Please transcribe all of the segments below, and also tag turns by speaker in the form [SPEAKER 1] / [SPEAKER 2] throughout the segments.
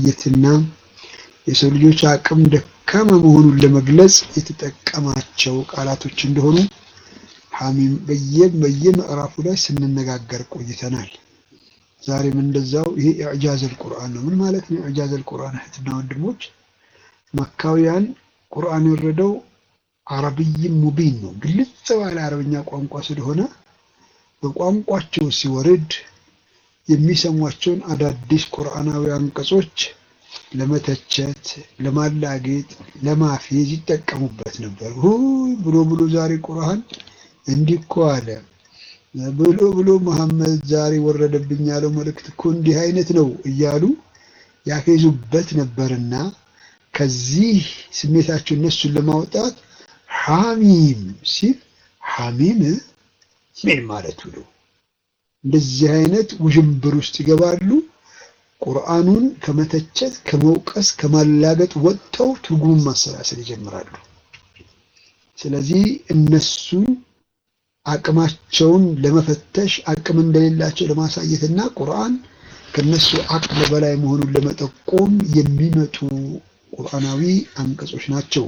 [SPEAKER 1] ለማሳየትና የሰው ልጆች አቅም ደካማ መሆኑን ለመግለጽ የተጠቀማቸው ቃላቶች እንደሆኑ ሐሚም በየምዕራፉ ላይ ስንነጋገር ቆይተናል። ዛሬም እንደዛው ይሄ ኢዕጃዘል ቁርአን ነው። ምን ማለት ነው ኢዕጃዘል ቁርአን? እህትና ወንድሞች መካውያን ቁርአን የወረደው አረብይም ሙቢን ነው፣ ግልጽ ባለ አረብኛ ቋንቋ ስለሆነ በቋንቋቸው ሲወርድ የሚሰሟቸውን አዳዲስ ቁርአናዊ አንቀጾች ለመተቸት፣ ለማላጌጥ፣ ለማፌዝ ይጠቀሙበት ነበር። ሁይ ብሎ ብሎ ዛሬ ቁርአን እንዲህ እኮ አለ ብሎ ብሎ መሐመድ ዛሬ ወረደብኝ ያለው መልእክት እኮ እንዲህ አይነት ነው እያሉ ያፌዙበት ነበርና ከዚህ ስሜታቸው እነሱን ለማውጣት ሐሚም ሲል ሐሚም ምን ማለቱ ነው? እንደዚህ አይነት ውዥንብር ውስጥ ይገባሉ። ቁርአኑን ከመተቸት ከመውቀስ ከማላገጥ ወጥተው ትርጉሙን ማሰላሰል ይጀምራሉ። ስለዚህ እነሱ አቅማቸውን ለመፈተሽ አቅም እንደሌላቸው ለማሳየትና ቁርአን ከነሱ አቅም በላይ መሆኑን ለመጠቆም የሚመጡ ቁርአናዊ አንቀጾች ናቸው።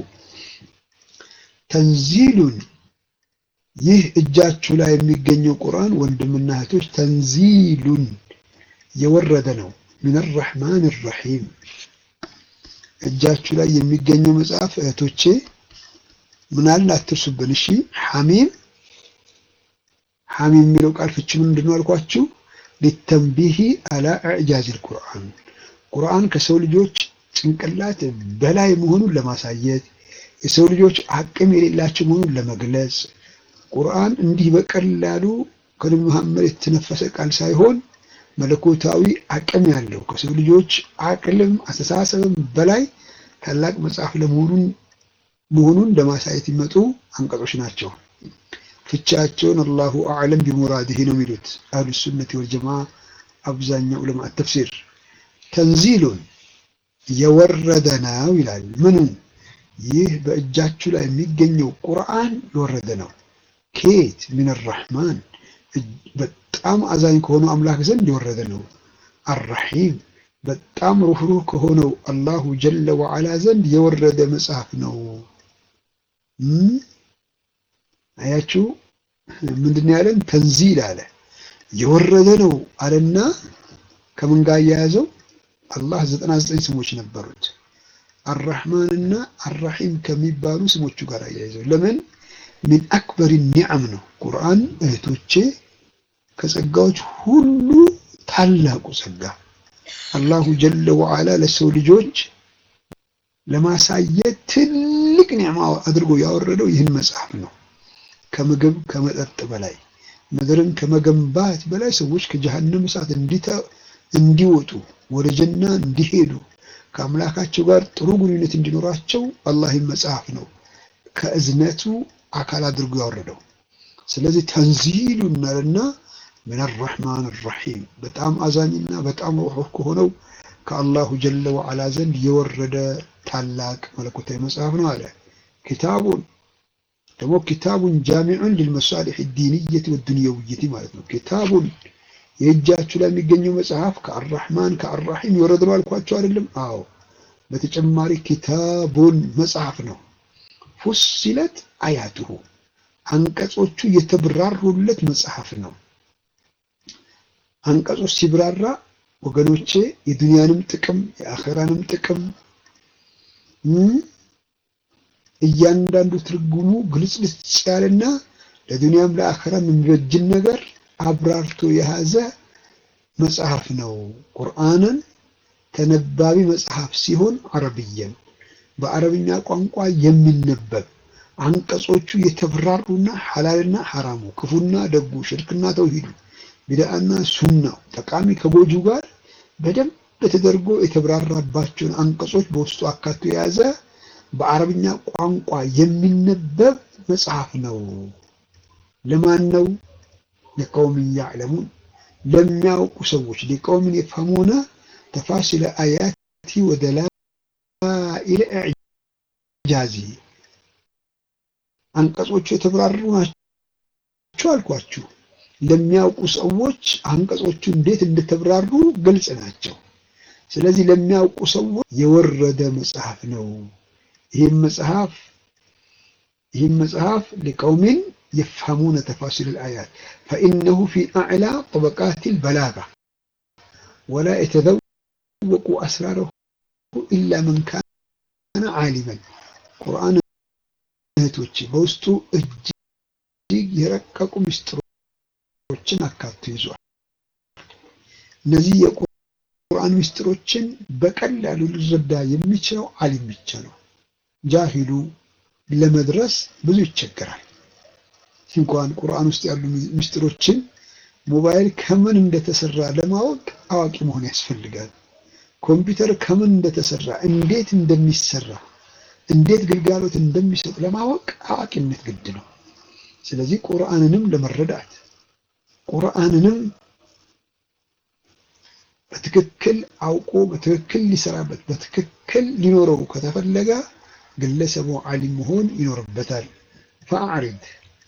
[SPEAKER 1] ተንዚሉን ይህ እጃችሁ ላይ የሚገኘው ቁርአን ወንድምና እህቶች ተንዚሉን የወረደ ነው። ሚን አርረሕማን ረሒም እጃችሁ ላይ የሚገኘው መጽሐፍ እህቶቼ ምናልን አትርሱብን። እሺ ሐሚም ሐሚም የሚለው ቃል ፍቺ ምንድን ነው አልኳችሁ? ሊተንቢሂ አላ ኢዕጃዝል ቁርአን ቁርአን ከሰው ልጆች ጭንቅላት በላይ መሆኑን ለማሳየት የሰው ልጆች አቅም የሌላቸው መሆኑን ለመግለጽ ቁርአን እንዲህ በቀላሉ ከነቢ መሐመድ የተነፈሰ ቃል ሳይሆን መለኮታዊ አቅም ያለው ከሰው ልጆች አቅልም አስተሳሰብም በላይ ታላቅ መጽሐፍ ለመሆኑን መሆኑን ለማሳየት የሚመጡ አንቀጾች ናቸው። ፍቻቸውን አላሁ አዕለም ቢሙራዲህ ነው የሚሉት አህሉ ሱነት ወልጀማ አብዛኛው ዑለማ ተፍሲር። ተንዚሉን የወረደ ነው ይላል። ምኑ ይህ በእጃችሁ ላይ የሚገኘው ቁርአን የወረደ ነው። ኬት ሚን አራሕማን በጣም አዛኝ ከሆነው አምላክ ዘንድ የወረደ ነው። አራሒም በጣም ሩህሩህ ከሆነው አላሁ ጀለ ወዓላ ዘንድ የወረደ መጽሐፍ ነው። አያችሁ ምንድን ያለን? ተንዚል አለ የወረደ ነው አለና ከምን ጋር እያያዘው አላህ ዘጠና ዘጠኝ ስሞች ነበሩት አራሕማንና አራሒም ከሚባሉ ስሞቹ ጋር አያይዘው ለምን ሚን አክበር ኒዓም ነው ቁርአን እህቶቼ ከጸጋዎች ሁሉ ታላቁ ጸጋ አላሁ ጀለ ወዓላ ለሰው ልጆች ለማሳየት ትልቅ ኒዕማ አድርጎ ያወረደው ይህን መጽሐፍ ነው። ከምግብ ከመጠጥ በላይ ምድርን ከመገንባት በላይ ሰዎች ከጀሃነም እሳት እንዲወጡ ወደ ጀና እንዲሄዱ ከአምላካቸው ጋር ጥሩ ግንኙነት እንዲኖራቸው አላህ መጽሐፍ ነው ከእዝነቱ አካል አድርጎ ያወረደው። ስለዚህ ተንዚሉ እናልና ምን አራሕማን ራሒም በጣም አዛኝና በጣም ሩሑህ ከሆነው ከአላሁ ጀለ ወዓላ ዘንድ የወረደ ታላቅ መለኮታዊ መጽሐፍ ነው አለ። ኪታቡን ደግሞ ኪታቡን ጃሚዑን ሊልመሳሊሕ ዲንየት ወዱንየውየት ማለት ነው። ኪታቡን የእጃችሁ ላይ የሚገኘው መጽሐፍ ከአራሕማን ከአራሒም የወረደ ነው አልኳቸው አይደለም? አዎ። በተጨማሪ ኪታቡን መጽሐፍ ነው። ፉሲለት አያቱሁ አንቀጾቹ የተብራሩለት መጽሐፍ ነው። አንቀጾች ሲብራራ ወገኖቼ የዱንያንም ጥቅም የአኼራንም ጥቅም እያንዳንዱ ትርጉሙ ግልጽልጽ ያለና ለዱንያም ለአኼራም የሚበጅን ነገር አብራርቶ የያዘ መጽሐፍ ነው። ቁርአንን ተነባቢ መጽሐፍ ሲሆን አረብየን በአረብኛ ቋንቋ የሚነበብ አንቀጾቹ የተብራሩና ሐላልና ሐራሙ ክፉና ደጉ ሽርክና ተውሂዱ ቢድዓና ሱናው ጠቃሚ ከጎጁ ጋር በደንብ ተደርጎ የተብራራባቸውን አንቀጾች በውስጡ አካቶ የያዘ በአረብኛ ቋንቋ የሚነበብ መጽሐፍ ነው። ለማን ነው? ለቀውምን ያዕለሙን ለሚያውቁ ሰዎች ሊቀውምን የፈሙነ ተፋሲለ አያቲ ወደላኢለ ኢዕጃዚ አንቀጾቹ የተብራሩ ናቸው አልኳችሁ። ለሚያውቁ ሰዎች አንቀጾቹ እንዴት እንደተብራሩ ግልጽ ናቸው። ስለዚህ ለሚያውቁ ሰዎች የወረደ መጽሐፍ ነው። ይህም መጽሐፍ ይህም መጽሐፍ ሊቀውሚን የፍሀሙነ ተፋሲል አልአያት ፈኢነሁ ፊ አዕላ ጠበቃት ልበላጋ ወላ የተዘወቁ አስራረሁ ኢላ መን ካነ ዓሊመን። ቁርአን እህቶች በውስጡ እጅግ የረቀቁ ምስጢሮችን አካቶ ይዟል። እነዚህ የቁርአን ምስጢሮችን በቀላሉ ሊረዳ የሚችለው ዓሊም ብቻ ነው። ጃሂሉ ለመድረስ ብዙ ይቸገራል። እንኳን ቁርአን ውስጥ ያሉ ምስጢሮችን ሞባይል ከምን እንደተሰራ ለማወቅ አዋቂ መሆን ያስፈልጋል። ኮምፒውተር ከምን እንደተሰራ፣ እንዴት እንደሚሰራ፣ እንዴት ግልጋሎት እንደሚሰጥ ለማወቅ አዋቂነት ግድ ነው። ስለዚህ ቁርአንንም ለመረዳት ቁርአንንም በትክክል አውቆ በትክክል ሊሰራበት በትክክል ሊኖረው ከተፈለገ ግለሰቡ ዓሊም መሆን ይኖርበታል። ፈአዕሪድ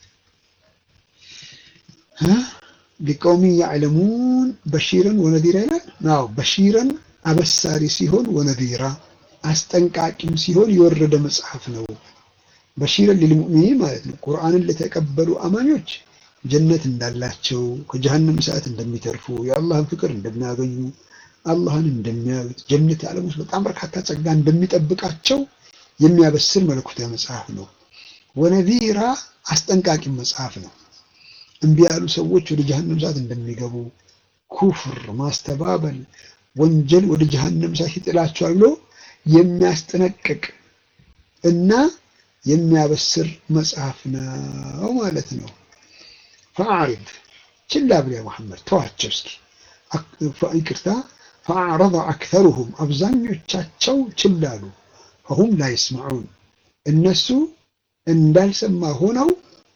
[SPEAKER 1] ሊቀውሚን ያዕለሙን በሺረን ወነዚራ ይላል። አዎ በሺረን አበሳሪ ሲሆን ወነዚራ አስጠንቃቂም ሲሆን የወረደ መጽሐፍ ነው። በሺረን ሊልሙእሚኒን ማለት ነው። ቁርአንን ለተቀበሉ አማኞች ጀነት እንዳላቸው ከጀሃነም እሳት እንደሚተርፉ የአላህን ፍቅር እንደሚያገኙ አላህን እንደሚያዩት ጀነት ዓለም ውስጥ በጣም በርካታ ጸጋ እንደሚጠብቃቸው የሚያበስር መለኮታዊ መጽሐፍ ነው። ወነዚራ አስጠንቃቂ መጽሐፍ ነው። እምቢ ያሉ ሰዎች ወደ ጀሃነም እሳት እንደሚገቡ ኩፍር፣ ማስተባበል፣ ወንጀል ወደ ጀሃነም እሳት ይጥላቸዋል ብሎ የሚያስጠነቅቅ እና የሚያበስር መጽሐፍ ነው ማለት ነው። ፈአዕሪድ ችላ ብለህ መሐመድ ተዋቸው እስኪ ይቅርታ። ፈአዕረض አክተሩሁም አብዛኞቻቸው ችላ አሉ። ፈሁም ላ ይስማዑን እነሱ እንዳልሰማ ሆነው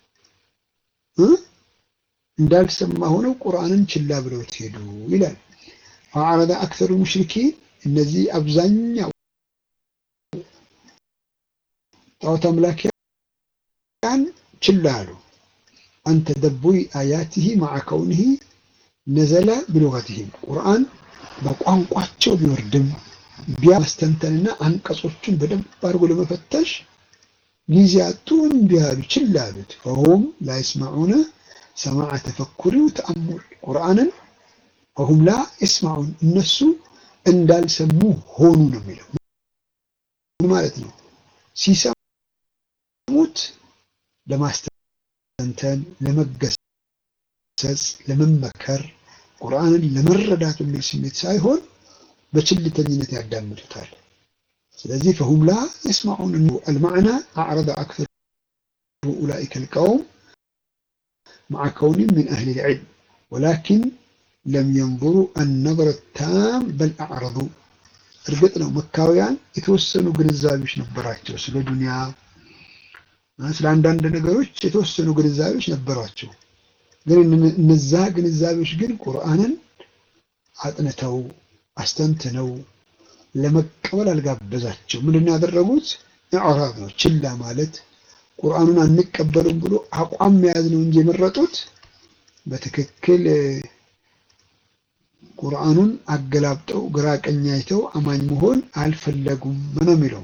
[SPEAKER 1] እንዳልሰማ ሆነው ቁርአንን ችላ ብለው ሄዱ ይላል። ፈአዕረض አክተሩ ሙሽሪኪን እነዚህ አብዛኛው ጣዖት አምላኪያን ችላ አሉ። አንተ ደቡይ አያቲሂ ማዓ ከውኒሂ ነዘለ ብሉገቲሂም ቁርአን በቋንቋቸው ቢወርድም ቢያስተንተንና አንቀጾቹን በደንብ አድርጎ ለመፈተሽ ጊዜ አጡ፣ እምቢ አሉ፣ ችላ አሉት። ፈሁም ላ ይስማዑነ ሰማዐ ተፈኩሪ ወተአሙል ቁርአንን ፈሁም ላ ይስማዑን እነሱ እንዳልሰሙ ሆኑ ነው የሚለው። ምን ማለት ነው? ሲሰሙት ለማስተንተን፣ ለመገሰጽ፣ ለመመከር ቁርአንን ለመረዳት የሚል ስሜት ሳይሆን በችልተኝነት ያዳምጡታል። ስለዚህ ፈሁም ላ የስማዑን አልማዕና አዕረض አክተሩ ኡላኢከ ልቀውም መዓ ከውኒም ምን አህሊ ልዕልም ወላኪን ለም የንظሩ አነظረ ታም በል አዕረض። እርግጥ ነው መካውያን የተወሰኑ ግንዛቤዎች ነበራቸው። ስለ ዱንያ፣ ስለ አንዳንድ ነገሮች የተወሰኑ ግንዛቤዎች ነበሯቸው። ግን እነዛ ግንዛቤዎች ግን ቁርአንን አጥንተው አስተንትነው ለመቀበል አልጋበዛቸው። ምንድን ነው ያደረጉት? ኢዕራብ ነው፣ ችላ ማለት ቁርአኑን አንቀበሉም ብሎ አቋም መያዝ ነው እንጂ የመረጡት በትክክል ቁርአኑን አገላብጠው ግራ ቀኝ አይተው አማኝ መሆን አልፈለጉም ነው የሚለው።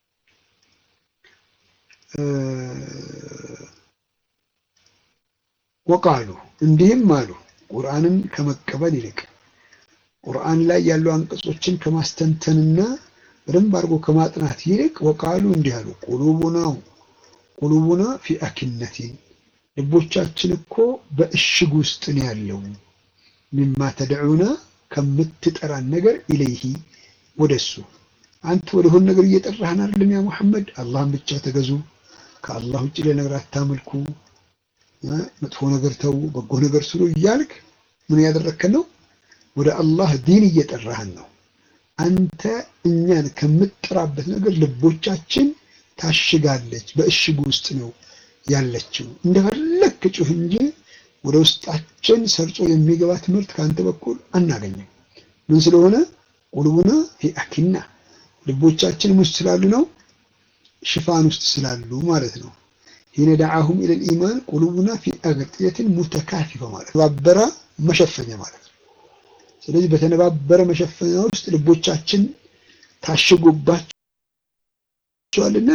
[SPEAKER 1] ወቃሉ እንዲህም አሉ ቁርአንን ከመቀበል ይልቅ ቁርአን ላይ ያሉ አንቀጾችን ከማስተንተንና በደንብ አድርጎ ከማጥናት ይልቅ ወቃሉ እንዲህ አሉ ቁሉቡና ቁሉቡና ፊ አኪነቲን ልቦቻችን እኮ በእሽግ ውስጥ ነው ያለው ሚማ ተድዑና ከምትጠራን ነገር ኢለይሂ ወደሱ አንተ ወደሆን ነገር እየጠራህን አይደለም ያ ሙሐመድ አላህን ብቻ ተገዙ ከአላህ ውጭ ለነገር አታምልኩ መጥፎ ነገር ተው በጎ ነገር ስሩ እያልክ ምን ያደረከን ነው ወደ አላህ ዲን እየጠራህን ነው አንተ እኛን ከምትጠራበት ነገር ልቦቻችን ታሽጋለች በእሽግ ውስጥ ነው ያለችው እንደፈለክ ጩህ እንጂ ወደ ውስጣችን ሰርጾ የሚገባ ትምህርት ከአንተ በኩል አናገኝም ምን ስለሆነ ቁልቡና ፊ አኪና ልቦቻችን ውስጥ ስላሉ ነው ሽፋን ውስጥ ስላሉ ማለት ነው ሂነ ደዓሁም ኢለል ኢማን ቁሉቡና ፊ አግጥየትን ሙተካፊፈ ማለት ባበራ መሸፈኛ ማለት ነው ስለዚህ በተነባበረ መሸፈኛ ውስጥ ልቦቻችን ታሽጎባቸዋልና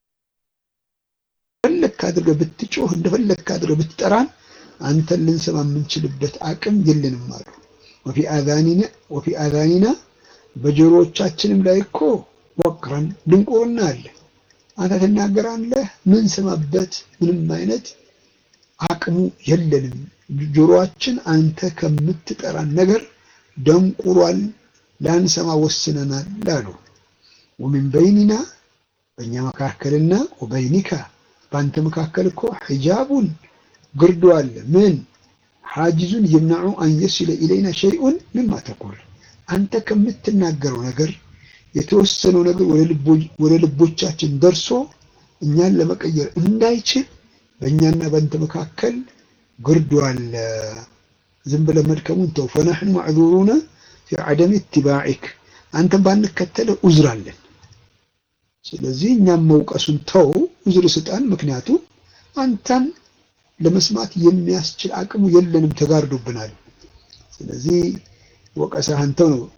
[SPEAKER 1] እንደፈለክ አድርገህ ብትጮህ እንደፈለክ አድርገህ ብትጠራን አንተን ልንሰማ የምንችልበት አቅም የለንም አሉ። ወፊ አዛኒና ወፊ አዛኒና በጆሮዎቻችንም ላይ እኮ ወቅረን ድንቁርና አለ። አንተ ትናገራለህ፣ ምን ሰማበት ምንም አይነት አቅሙ የለንም። ጆሮአችን አንተ ከምትጠራን ነገር ደንቁሯል፣ ላንሰማ ወስነናል አሉ። ወሚን በይኒና በእኛ መካከልና ወበይኒካ በአንተ መካከል እኮ ሒጃቡን ግርዶ አለ። ምን ሓጂዙን የምናዑ አን የሲለ ኢለይና ሸይኡን ምማ ተቁል አንተ ከምትናገረው ነገር የተወሰነው ነገር ወደ ልቦቻችን ደርሶ እኛን ለመቀየር እንዳይችል በእኛና በአንተ መካከል ግርዶ አለ። ዝም ብለህ መድከሙን ተው። ፈነሕኑ ማዕዙሩነ ፊ ዐደም ኢትባዒክ አንተን ባንከተለ ዑዝር አለን። ስለዚህ እኛም መውቀሱን ተው፣ ዑዝር ስጣን። ምክንያቱም አንተን ለመስማት የሚያስችል አቅሙ የለንም፣ ተጋርዶብናል። ስለዚህ ወቀሳህ አንተው ነው።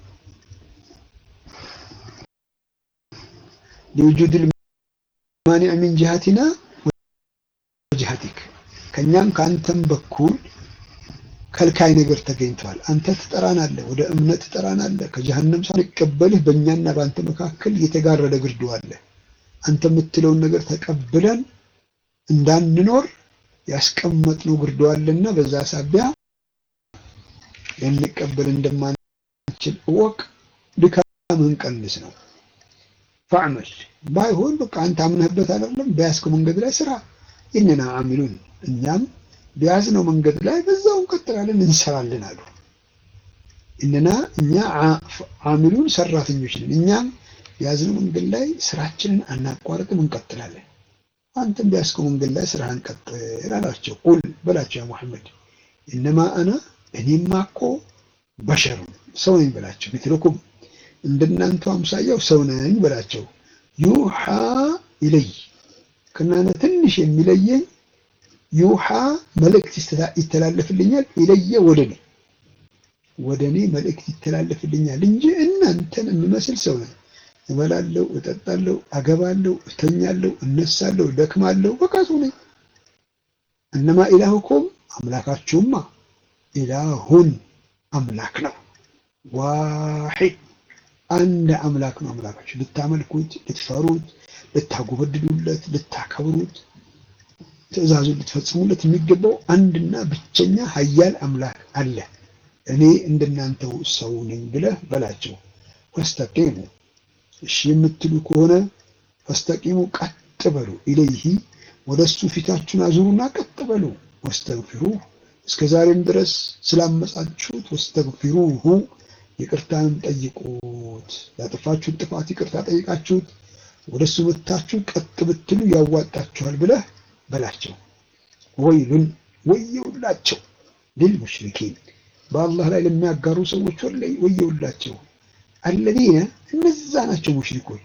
[SPEAKER 1] ሊውጁድ ልማኒዕ ሚን ጅሃቲና ወጅሃቲክ ከእኛም ከአንተም በኩል ከልካይ ነገር ተገኝቷል። አንተ ትጠራናለህ፣ ወደ እምነት ትጠራናለህ። ከጀሃነም ሳንቀበልህ በእኛና በአንተ መካከል የተጋረደ ግርዶ አለ። አንተ የምትለውን ነገር ተቀብለን እንዳንኖር ያስቀመጥነው ግርዶ አለና በዛ ሳቢያ ልንቀበል እንደማንችል እወቅ። ድካምህን ቀንስ ነው። ፈዕመል ባይሆን በቃ አንተ አምነህበት አይደለም በያዝከው መንገድ ላይ ስራ። ኢነና አሚሉን እኛም በያዝነው መንገድ ላይ በዛው እንቀጥላለን እንሰራለን አሉ። እነና እኛ አሚሉን ሰራተኞች ነን። እኛም በያዝነው መንገድ ላይ ስራችንን አናቋርጥም እንቀጥላለን። አንተም በያዝከው መንገድ ላይ ስራህን ቀጥል አላቸው። ቁል በላቸው ያ ሙሐመድ እነማ አና እኔማ እኮ በሸሩን ሰው ነኝ በላቸው። ሚትልኩም እንደናንተ አምሳያው ሰው ነኝ በላቸው። ዩሓ ኢለይ ከእናንተ ትንሽ የሚለየኝ ዩሓ መልእክት ይተላለፍልኛል። ኢለየ ወደ እኔ ወደ እኔ መልእክት ይተላለፍልኛል እንጂ እናንተን የምመስል ሰው ነኝ። እበላለሁ፣ እጠጣለሁ፣ አገባለሁ፣ እተኛለሁ፣ እነሳለሁ፣ ደክማለሁ፣ በቃ ሰው ነኝ። እነማ ኢላሁኩም አምላካችሁማ ኢላሁን አምላክ ነው። ዋሒድ አንድ አምላክ ነው። አምላካችሁ ልታመልኩት፣ ልትፈሩት፣ ልታጎበድዱለት፣ ልታከብሩት ትእዛዙን ልትፈጽሙለት የሚገባው አንድና ብቸኛ ኃያል አምላክ አለ። እኔ እንደናንተው ሰው ነኝ ብለህ በላቸው። ፈስተቂሙ እሺ የምትሉ ከሆነ ፈስተቂሙ ቀጥ በሉ፣ ኢለይሂ ወደ እሱ ፊታችሁን አዙሩና ቀጥ በሉ። ወስተግፊሩ እስከ ዛሬም ድረስ ስላመጻችሁት ወስተግፊሩሁ ይቅርታንም ጠይቁት። ያጠፋችሁት ጥፋት ይቅርታ ጠይቃችሁት ወደ እሱ መታችሁ ቀጥ ብትሉ ያዋጣችኋል ብለህ በላቸው። ወይሉን ወየውላቸው ልልሙሽሪኪን በአላህ ላይ ለሚያጋሩ ሰዎች ወላይ ወየውላቸው። አለዚነ እነዛ ናቸው ሙሽሪኮች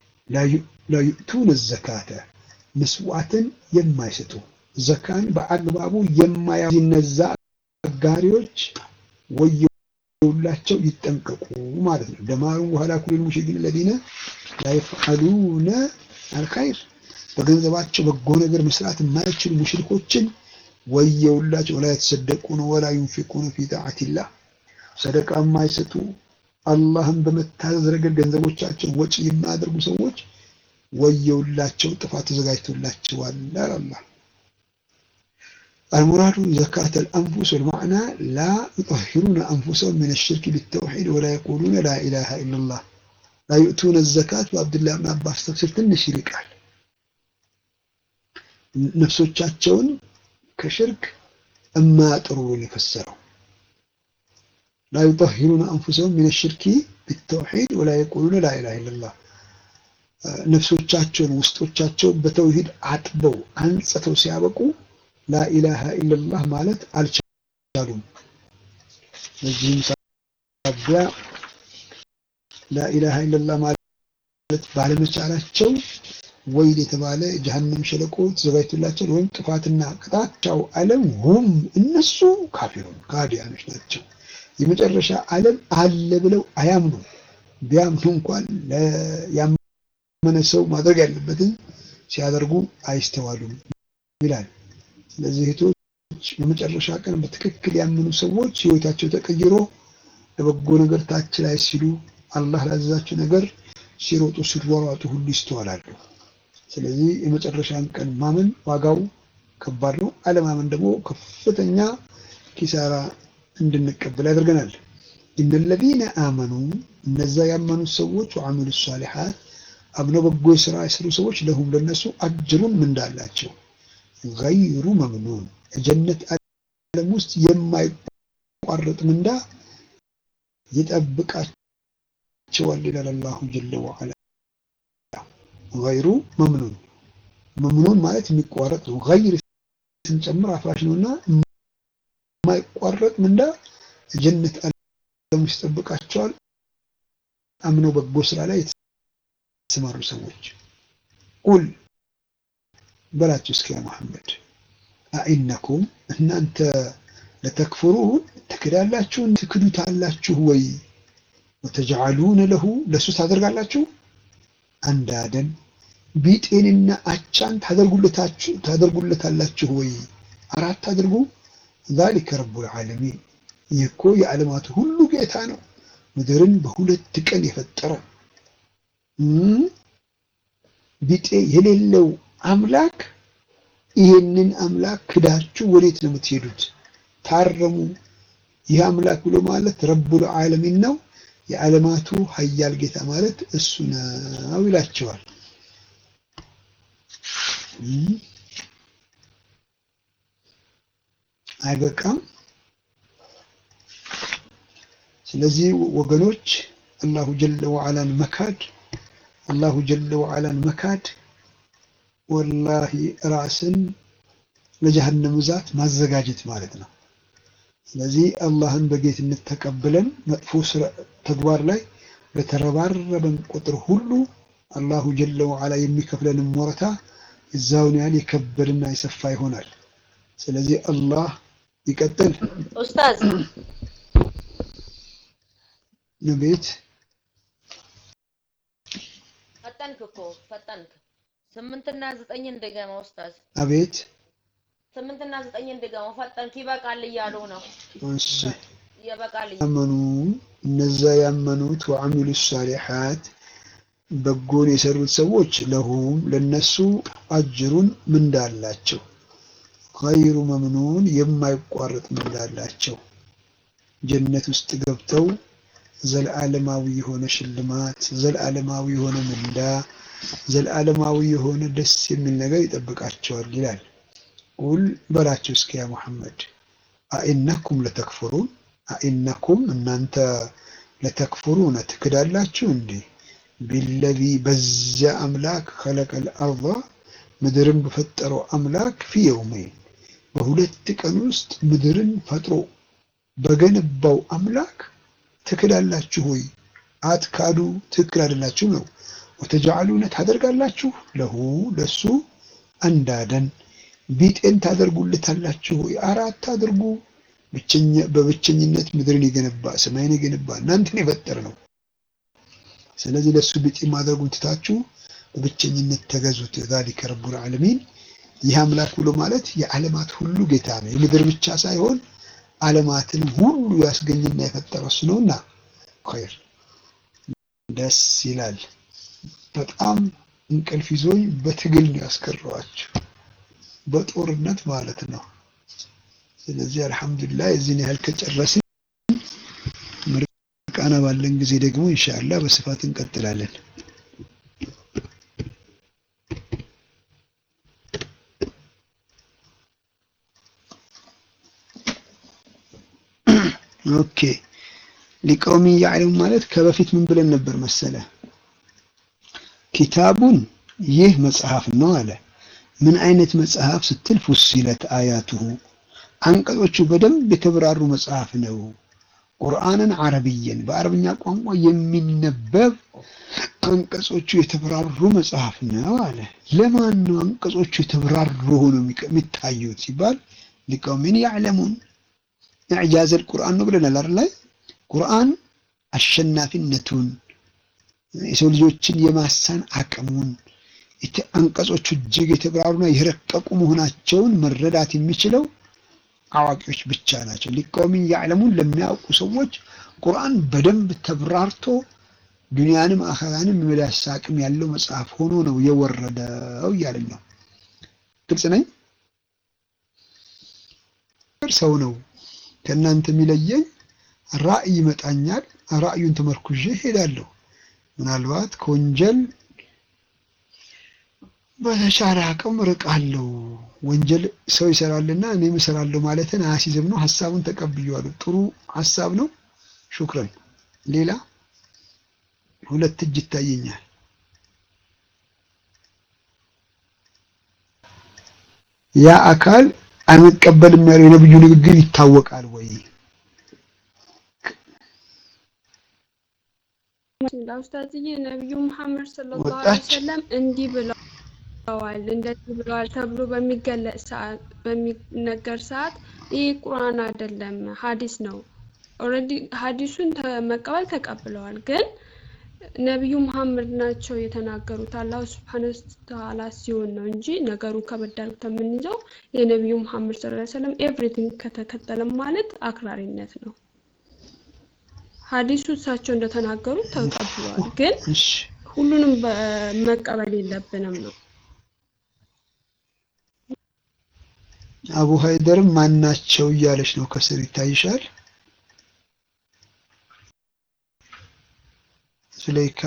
[SPEAKER 1] ላዩእቱነ ዘካተ ምስዋዕትን የማይሰጡ ዘካን በአግባቡ የማያዙ እነዛ አጋሪዎች ወየውላቸው ይጠንቀቁ ማለት ነው። ደማሩ በኋላ ኩሊል ሙሽሪኪን ለዚነ ላይፍዓሉነ አልኸይር በገንዘባቸው በጎ ነገር መስራት የማይችሉ ሙሽሪኮችን ወየውላቸው። ወላ የተሰደቁነ ወላ ዩንፊቁነ ፊ ጣዓቲላህ ሰደቃ የማይሰጡ አላህን በመታዘዝ ረገድ ገንዘቦቻቸውን ወጪ የማያደርጉ ሰዎች ወየውላቸው፣ ጥፋት ተዘጋጅቶላቸዋል አላህ። المراد زكاة الأنفس والمعنى لا يطهرون أنفسهم من الشرك بالتوحيد ولا يقولون لا إله إلا الله لا يؤتون الزكاة وعبد الله بن عباس تفسير ትንሽ ይርቃል። ነፍሶቻቸውን ከሽርክ እማያጥሩ ነው የፈሰረው። ላ ዩጠሂሩነ አንፉሰሁም ሚነ ሽርኪ ቢተውሒድ ወላ የቁሉነ ላ ኢላሃ ኢለላህ ነፍሶቻቸውን ውስጦቻቸውን በተውሂድ አጥበው አንጽተው ሲያበቁ ላኢላሃ ኢለላህ ማለት አልቻሉም። በዚህም ሳቢያ ላኢላሃ ኢለላህ ማለት ባለመቻላቸው ወይል የተባለ ጀሀነም ሸለቆ ተዘጋጅቶላቸው ወይም ጥፋትና ቅጣቻው ዓለም ሁም እነሱ ካፊሩን ካዲያኖች ናቸው። የመጨረሻ ዓለም አለ ብለው አያምኑ። ቢያምኑ እንኳን ያመነ ሰው ማድረግ ያለበትን ሲያደርጉ አይስተዋሉም ይላል። ስለዚህ እህቶች በመጨረሻ ቀን በትክክል ያመኑ ሰዎች ህይወታቸው ተቀይሮ ለበጎ ነገር ታች ላይ ሲሉ አላህ ላዘዛቸው ነገር ሲሮጡ ሲሯሯጡ ሁሉ ይስተዋላሉ። ስለዚህ የመጨረሻን ቀን ማመን ዋጋው ከባድ ነው። አለማመን ደግሞ ከፍተኛ ኪሳራ እንድንቀበል ያደርገናል። ኢነለዚነ አመኑ እነዛ ያመኑት ሰዎች ወአሚሉ ሷሊሓት አምነው በጎ ስራ የሰሩ ሰዎች ለሁም ለነሱ አጅሩን ምንዳ አላቸው ገይሩ መምኑን የጀነት ዓለም ውስጥ የማይቋረጥ ምንዳ ይጠብቃቸዋል ይላል አላሁ ጀለ ወዐላ። ገይሩ መምኑን መምኑን ማለት የሚቋረጥ ነው። ገይር ስንጨምር አፍራሽ ነውና የማይቋረጥ ምንዳ የጀነት ዓለም ውስጥ ይጠብቃቸዋል። አምነው በጎ ስራ ላይ የተሰማሩ ሰዎች ቁል በላቸው እስኪ ያ መሐመድ አኢነኩም እናንተ ለተክፍሩን ትክዳላችሁ ትክዱታላችሁ ወይ ወተጅዓሉነ ለሁ ለሱ ታደርጋላችሁ አንዳደን ቢጤንና አቻን ታደርጉለታላችሁ ወይ አራት አድርጉ ዛሊከ ረቡል ዓለሚን ይህ እኮ የዓለማቱ ሁሉ ጌታ ነው ምድርን በሁለት ቀን የፈጠረ ቢጤ የሌለው አምላክ ይህንን አምላክ ክዳችሁ ወዴት ነው የምትሄዱት? ታረሙ። ይህ አምላክ ብሎ ማለት ረቡል ዓለሚን ነው፣ የዓለማቱ ሀያል ጌታ ማለት እሱ ነው ይላቸዋል። አይበቃም። ስለዚህ ወገኖች አላሁ ጀለ ወዓላን መካድ አላሁ ጀለ ወዓላን መካድ ወላሂ ራስን ለጀሀነም እሳት ማዘጋጀት ማለት ነው። ስለዚህ አላህን በጌትነት ተቀብለን መጥፎ ተግባር ላይ በተረባረበን ቁጥር ሁሉ አላሁ ጀለ ወዓላ የሚከፍለንም ወረታ እዛውን ያህል የከበድና የሰፋ ይሆናል። ስለዚህ አላህ ይቀጥል።
[SPEAKER 2] ኡስታዝ
[SPEAKER 1] ቤት
[SPEAKER 2] ፈጠንክ እኮ ፈጠንክ። ስምንትና ዘጠኝ እንደገማ ኡስታዝ
[SPEAKER 1] አቤት
[SPEAKER 2] ስምንትና ዘጠኝ እንደገማ ፈጠንክ። ይበቃል እያሉ ነው።
[SPEAKER 1] እሺ
[SPEAKER 2] ይበቃል እያ-
[SPEAKER 1] ያመኑ እነዛ ያመኑት ወአሚሉ ሳሊሓት በጎን የሰሩት ሰዎች ለሁም ለነሱ አጅሩን ምንዳ አላቸው። ገይሩ መምኑን የማይቋረጥ ምንዳ አላቸው። ጀነት ውስጥ ገብተው ዘለዓለማዊ የሆነ ሽልማት፣ ዘለዓለማዊ የሆነ ምንዳ፣ ዘለዓለማዊ የሆነ ደስ የሚል ነገር ይጠብቃቸዋል ይላል። ቁል በላቸው እስኪ ያ ሙሐመድ አኢነኩም ለተክፍሩን አኢነኩም እናንተ ለተክፍሩነ ትክዳላችሁ እንዴ ቢለዚ በዚያ አምላክ ከለቀል አርض ምድርን በፈጠረው አምላክ ፊ የውመይን በሁለት ቀን ውስጥ ምድርን ፈጥሮ በገነባው አምላክ ትክዳላችሁ ወይ? አትካዱ፣ ትክክል አይደላችሁ ነው። ወተጃሉነ ታደርጋላችሁ ለሁ ለሱ አንዳደን ቢጤን ታደርጉለታላችሁ ወይ? አራት አድርጉ። ብቸኛ በብቸኝነት ምድርን የገነባ ሰማይን የገነባ እናንተን የፈጠረ ነው። ስለዚህ ለሱ ቢጤ ማድረጉን ትታችሁ በብቸኝነት ተገዙት። ዛሊከ ረቡል ዓለሚን ይህ አምላክ ብሎ ማለት የዓለማት ሁሉ ጌታ ነው። የምድር ብቻ ሳይሆን ዓለማትን ሁሉ ያስገኝና የፈጠረ እሱ ነውና ኸይር ደስ ይላል። በጣም እንቅልፍ ይዞኝ በትግል ነው ያስቀረዋቸው፣ በጦርነት ማለት ነው። ስለዚህ አልሐምዱሊላህ የዚህን ያህል ከጨረስን ምርቃና ባለን ጊዜ ደግሞ ኢንሻአላህ በስፋት እንቀጥላለን። ኦኬ ሊቀውሚ ያዕለሙ ማለት ከበፊት ምን ብለን ነበር መሰለ? ኪታቡን ይህ መጽሐፍ ነው አለ። ምን አይነት መጽሐፍ ስትል ፉሲለት አያቱሁ አንቀጾቹ በደንብ የተብራሩ መጽሐፍ ነው። ቁርአንን አረብየን በአረብኛ ቋንቋ የሚነበብ አንቀጾቹ የተብራሩ መጽሐፍ ነው አለ። ለማን ነው አንቀጾቹ የተብራሩ ሆኖ የሚታዩት ሲባል ሊቀውሚን ያዕለሙን ኢዕጃዘል ቁርአን ነው ብለናል አይደል? ላይ ቁርአን አሸናፊነቱን የሰው ልጆችን የማሳን አቅሙን አንቀጾቹ እጅግ የተብራሩና የረቀቁ መሆናቸውን መረዳት የሚችለው አዋቂዎች ብቻ ናቸው። ሊቀውሚን ያዕለሙን ለሚያውቁ ሰዎች ቁርአን በደንብ ተብራርቶ ዱንያንም አኸራንም የመዳሰስ አቅም ያለው መጽሐፍ ሆኖ ነው የወረደው እያለኝ ነው። ግልጽ ነኝ። ሰው ነው ከእናንተ የሚለየኝ ራእይ ይመጣኛል። ራእዩን ተመርኩዤ ሄዳለሁ። ምናልባት ከወንጀል በተቻለ አቅም ርቃለሁ። ወንጀል ሰው ይሰራልና እኔም እሰራለሁ ማለትን አያሲዝም ነው። ሀሳቡን ተቀብዬዋለሁ። ጥሩ ሀሳብ ነው። ሹክረን። ሌላ ሁለት እጅ ይታየኛል። ያ አካል አንቀበልም ያለው የነብዩ ንግግር ይታወቃል ወይ?
[SPEAKER 3] ኡስታዝዬ ነቢዩ መሐመድ ሰለላሁ ዐለይሂ ወሰለም እንዲህ ብለዋል እንደዚህ ብለዋል ተብሎ በሚገለጽ ሰዓት በሚነገር ሰዓት ይህ ቁርአን አይደለም ሀዲስ ነው። ኦልሬዲ ሀዲሱን መቀበል ተቀብለዋል። ግን ነቢዩ መሐመድ ናቸው የተናገሩት አላሁ ስብሐነ ወተዓላ ሲሆን ነው እንጂ ነገሩ ከበድ አድርገን የምንይዘው የነቢዩ መሐመድ ሰለላሁ ዐለይሂ ወሰለም ኤቭሪቲንግ ከተከተለም ማለት አክራሪነት ነው። ሀዲሱ እሳቸው እንደተናገሩ ተቀብለዋል። ግን ሁሉንም መቀበል የለብንም ነው።
[SPEAKER 1] አቡ ሀይደርም ማናቸው እያለች ነው ከስር ይታይሻል። ሱለይካ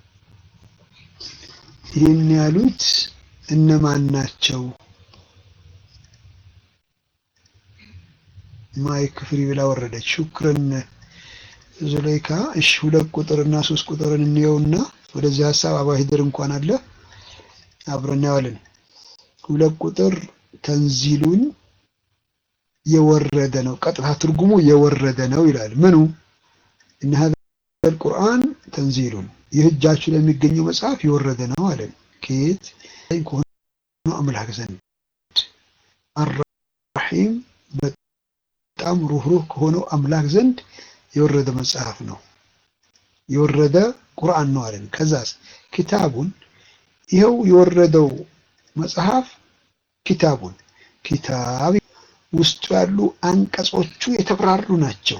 [SPEAKER 1] ይህን ያሉት እነማን ናቸው? ማይክ ፍሪ ብላ ወረደች። ሹክረን ዙለይካ። እሺ ሁለት ቁጥርና ሶስት ቁጥርን እንየውና ወደዚህ ሀሳብ አቡ ሀይደር እንኳን አለ አብረን እናየዋለን። ሁለት ቁጥር ተንዚሉን የወረደ ነው። ቀጥታ ትርጉሙ የወረደ ነው ይላል። ምኑ እነ ሀዘል ቁርአን ተንዚሉን ይህ እጃችሁ ለሚገኘው መጽሐፍ የወረደ ነው አለ። ከየት ከሆነ አምላክ ዘንድ አራሒም በጣም ሩህሩህ ከሆነው አምላክ ዘንድ የወረደ መጽሐፍ ነው። የወረደ ቁርአን ነው አለን። ከዛስ ኪታቡን ይኸው የወረደው መጽሐፍ ኪታቡን ኪታብ ውስጡ ያሉ አንቀጾቹ የተብራሩ ናቸው።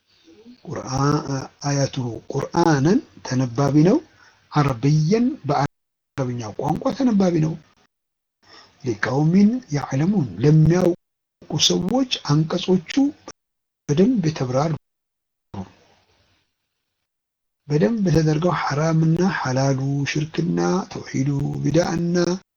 [SPEAKER 1] አያቱሁ ቁርአንን ተነባቢ ነው። አረብየን በአረብኛ ቋንቋ ተነባቢ ነው። ሊቀውሚን ያዕለሙን ለሚያውቁ ሰዎች አንቀጾቹ በደንብ የተብራሩ በደንብ ተደርገው ሐራምና ሐላሉ፣ ሽርክና፣ ተውሂዱ፣ ቢድዓና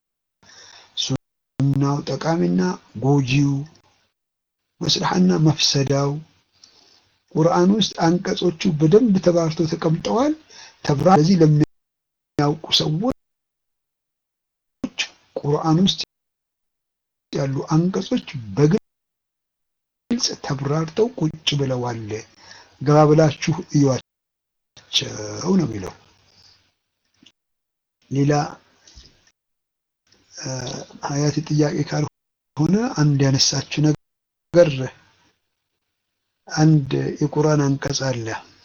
[SPEAKER 1] ሱናው፣ ጠቃሚና ጎጂው፣ መስላሕና መፍሰዳው ቁርአን ውስጥ አንቀጾቹ በደንብ ተባርተው ተቀምጠዋል። ተብራ ለዚህ ለሚያውቁ ሰዎች ቁርአን ውስጥ ያሉ አንቀጾች በግልጽ ተብራርተው ቁጭ ብለዋል። ገባ ብላችሁ እዩዋቸው ነው የሚለው። ሌላ ሀያት ጥያቄ ካልሆነ አንድ ያነሳችው ነገር አንድ የቁርአን አንቀጽ አለ።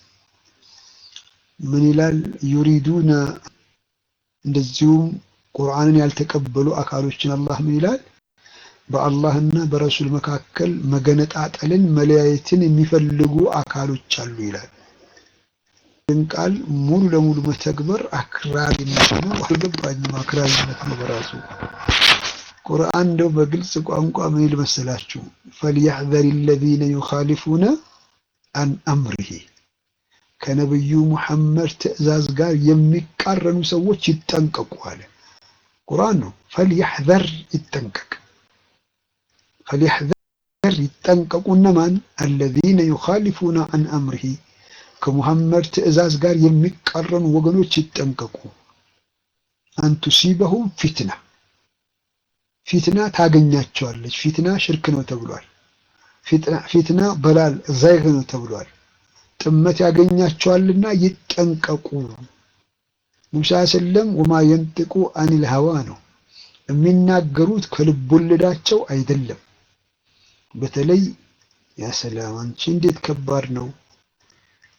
[SPEAKER 1] ምን ይላል? ዩሪዱነ እንደዚሁም ቁርአንን ያልተቀበሉ አካሎችን አላህ ምን ይላል? በአላህና በረሱል መካከል መገነጣጠልን መለያየትን የሚፈልጉ አካሎች አሉ ይላል። ይህን ቃል ሙሉ ለሙሉ መተግበር አክራሪነት ነው። አልገባኝም። አክራሪነት ነው በራሱ ቁርአን እንደው በግልጽ ቋንቋ ምን ይል መሰላችሁ? ፈልያሕዘር ለዚነ ዩኻሊፉነ አን አምሪሂ ከነብዩ ሙሐመድ ትዕዛዝ ጋር የሚቃረኑ ሰዎች ይጠንቀቁ አለ። ቁርአን ነው። ፈልያሕዘር ይጠንቀቅ፣ ፈልያሕዘር ይጠንቀቁ። እነማን? አለዚነ ዩኻሊፉነ አን አምሪሂ ከሙሐመድ ትዕዛዝ ጋር የሚቃረኑ ወገኖች ይጠንቀቁ። አንቱሲበሁም ፊትና ፊትና ታገኛቸዋለች። ፊትና ሽርክ ነው ተብሏል። ፊትና በላል ዘይግ ነው ተብሏል። ጥመት ያገኛቸዋልና ይጠንቀቁ። ሙሳ ሰለም ወማ የንጥቁ አኒል ሀዋ ነው የሚናገሩት ከልብ ወለዳቸው አይደለም። በተለይ ያ ሰላም አንቺ እንዴት ከባድ ነው።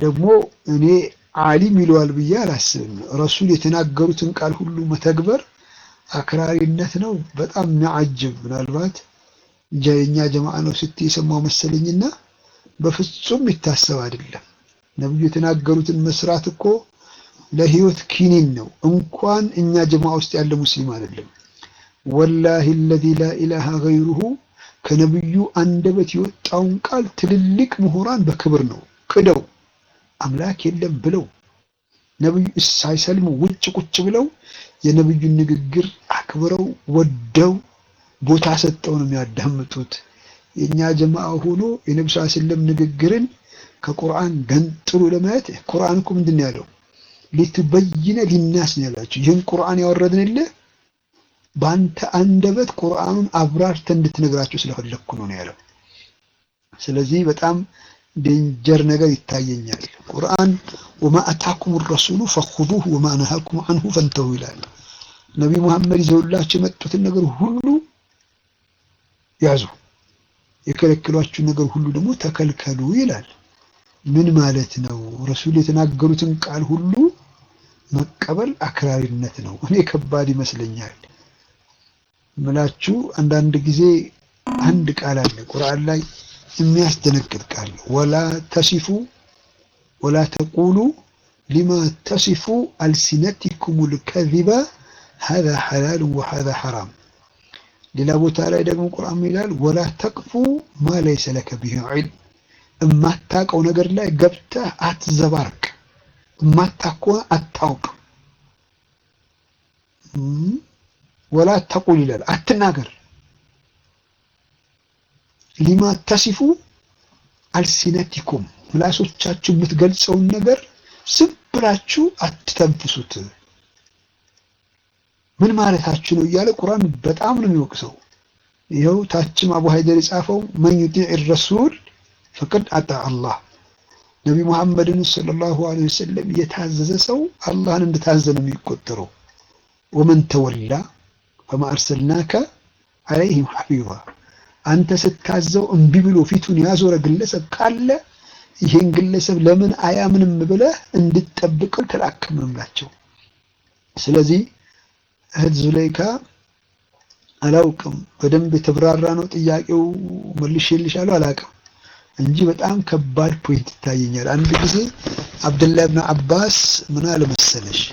[SPEAKER 1] ደግሞ እኔ ዓሊም ይለዋል ብዬ አላስብም። ረሱል የተናገሩትን ቃል ሁሉ መተግበር አክራሪነት ነው። በጣም የሚያዓጅብ ምናልባት የእኛ ጀማዓ ነው ስትይ የሰማው መሰለኝና በፍጹም የሚታሰብ አይደለም። ነብዩ የተናገሩትን መስራት እኮ ለህይወት ኪኒን ነው። እንኳን እኛ ጀማዓ ውስጥ ያለ ሙስሊም አይደለም። ወላሂ አለዚ ላ ኢላሃ ገይሩሁ ከነብዩ አንደበት የወጣውን ቃል ትልልቅ ምሁራን በክብር ነው ክደው አምላክ የለም ብለው ነብዩ ሳይሰልሙ ውጭ ቁጭ ብለው የነብዩን ንግግር አክብረው ወደው ቦታ ሰጠው ነው የሚያዳምጡት። የኛ ጀማዓ ሆኖ የነብዩ ሰለላሁ ዐለይሂ ወሰለም ንግግርን ከቁርአን ገንጥሎ ለማየት ቁርአን እኮ ምንድን ነው ያለው? ሊትበይነ ሊናስ ነው ያላችሁ። ይህን ቁርአን ያወረድንልህ በአንተ አንደበት ቁርአኑን አብራርተህ እንድትነግራቸው ስለፈለግኩ ነው ነው ያለው። ስለዚህ በጣም ዴንጀር ነገር ይታየኛል። ቁርአን ወማ አታኩም ረሱሉ ፈኹዙሁ ወማ ነሃኩም አንሁ ፈንተሁ ይላል። ነቢ መሐመድ ይዘውላቸው የመጡትን ነገር ሁሉ ያዙ፣ የከለከሏችሁን ነገር ሁሉ ደግሞ ተከልከሉ ይላል። ምን ማለት ነው? ረሱል የተናገሩትን ቃል ሁሉ መቀበል አክራሪነት ነው። እኔ ከባድ ይመስለኛል ምላችሁ። አንዳንድ ጊዜ አንድ ቃል አለ ቁርአን ላይ የሚያስደነግጥ ቃል ወላ ተሲፉ ወላ ተቁሉ ሊማ ተሲፉ አልሲነቲኩም ልከዚባ ሀዛ ሐላል ወሀዛ ሐራም። ሌላ ቦታ ላይ ደግሞ ቁርአን ይላል ወላ ተቅፉ ማ ለይሰ ለከ ቢሂ ዒልም፣ እማታውቀው ነገር ላይ ገብተህ አትዘባርቅ። እማታውቀው አታውቅ። ወላ ተቁል ይላል አትናገር ሊማ ተሲፉ አልሲነቲኩም ምላሶቻችሁ የምትገልጸውን ነገር ዝም ብላችሁ አትተንፍሱት። ምን ማለታችሁ ነው እያለ ቁርአን በጣም ነው የሚወቅሰው። ይኸው ታችም አቡ ሀይደር የጻፈው መን ዩጢዕ ረሱል ፈቀድ አጣ አላህ ነቢ ሙሐመድን ሰለላሁ ዐለይሂ ወሰለም የታዘዘ ሰው አላህን እንደታዘዘ ነው የሚቆጠረው። ወመን ተወላ ፈማ አርሰልናከ ዐለይሂም ሐፊዛ አንተ ስታዘው እምቢ ብሎ ፊቱን ያዞረ ግለሰብ ካለ ይህን ግለሰብ ለምን አያምንም ብለህ እንድትጠብቀው ተላከምምላቸው። ስለዚህ እህት ዙለይካ አላውቅም፣ በደንብ የተብራራ ነው ጥያቄው መልሼልሻለሁ አላውቅም እንጂ በጣም ከባድ ፖይንት ይታየኛል። አንድ ጊዜ አብደላህ ብን አባስ ምን አለ መሰለሽ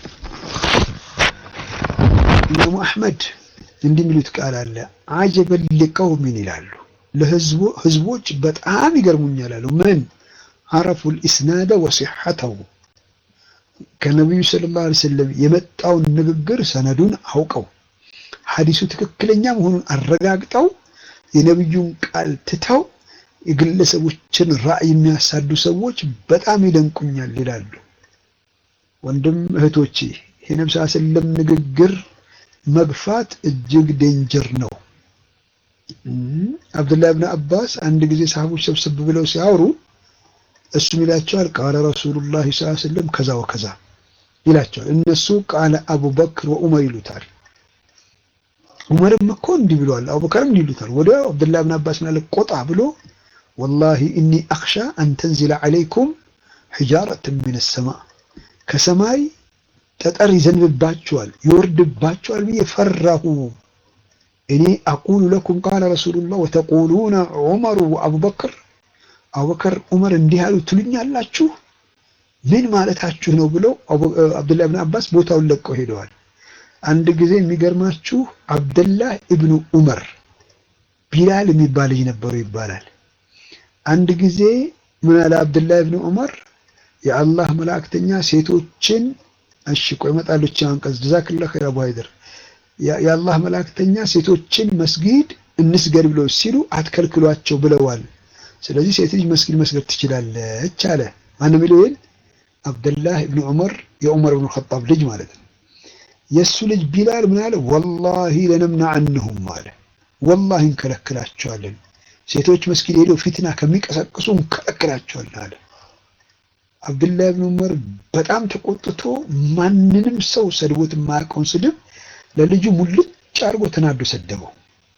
[SPEAKER 1] ኢማሙ አሕመድ እንዲህ የሚሉት ቃል አለ። አጀበን ሊቀውሚን ይላሉ ለህዝቦች በጣም ይገርሙኛል አሉ። ምን አረፉል ኢስናደ ወሲሐተው ከነቢዩ ሰለላሁ ዐለይሂ ወሰለም የመጣውን ንግግር ሰነዱን አውቀው ሐዲሱ ትክክለኛ መሆኑን አረጋግጠው የነቢዩን ቃል ትተው የግለሰቦችን ራዕይ የሚያሳዱ ሰዎች በጣም ይደንቁኛል ይላሉ። ወንድም እህቶቼ የነብዩ ሰለላሁ ዐለይሂ ወሰለም ንግግር መግፋት እጅግ ዴንጀር ነው። አብዱላህ ብን አባስ አንድ ጊዜ ሰሃቦች ሰብሰብ ብለው ሲያወሩ እሱም ይላቸዋል ቃለ ረሱሉላህ ሰለላሁ ዐለይሂ ወሰለም ከዛ ወከዛ ይላቸዋል። እነሱ ቃለ አቡበክር ወዑመር ይሉታል። ዑመርም እኮ እንዲህ ብለዋል፣ አቡበከርም እንዲህ ይሉታል። ወደ አብዱላህ ብን አባስ ማለት ቆጣ ብሎ ወላሂ ኢኒ አኽሻ አን ተንዚለ ዐለይኩም ሒጃረትን ሚነ ሰማ ከሰማይ ጠጠር ይዘንብባቸዋል ይወርድባቸዋል ብዬ ፈራሁ። እኔ አቁሉ ለኩም ቃለ ረሱሉላህ ወተቁሉነ ዑመሩ ወአቡበክር አቡበከር ዑመር እንዲህ ያሉ ትሉኛላችሁ ምን ማለታችሁ ነው ብለው አብዱላህ ብን አባስ ቦታውን ለቀው ሄደዋል። አንድ ጊዜ የሚገርማችሁ አብደላህ ኢብኑ ዑመር ቢላል የሚባል ልጅ ነበሩ ይባላል። አንድ ጊዜ ምን አለ አብደላህ ኢብኑ ዑመር የአላህ መላእክተኛ ሴቶችን እሺ ቆይ እመጣለሁ። አንቀጽ ጀዛክላህ ኸይር አቡ ሀይደር የአላህ መላእክተኛ ሴቶችን መስጊድ እንስገድ ብለው ሲሉ አትከልክሏቸው ብለዋል። ስለዚህ ሴት ልጅ መስጊድ መስገድ ትችላለች አለ። ማን የሚለው ይል አብደላህ ኢብኑ ዑመር የዑመር ኢብኑ ኸጣብ ልጅ ማለት ነው። የእሱ ልጅ ቢላል ምን አለ? ወላሂ ለነምነዐንሁም አለ። ወላሂ እንከለክላቸዋለን። ሴቶች መስጊድ ሄደው ፊትና ከሚቀሰቅሱ እንከለክላቸዋለን አለ። አብዱላህ ብን ዑመር በጣም ተቆጥቶ ማንንም ሰው ሰድቦት የማያውቀውን ስድብ ለልጁ ሙልጭ አድርጎ ተናዶ ሰደበው።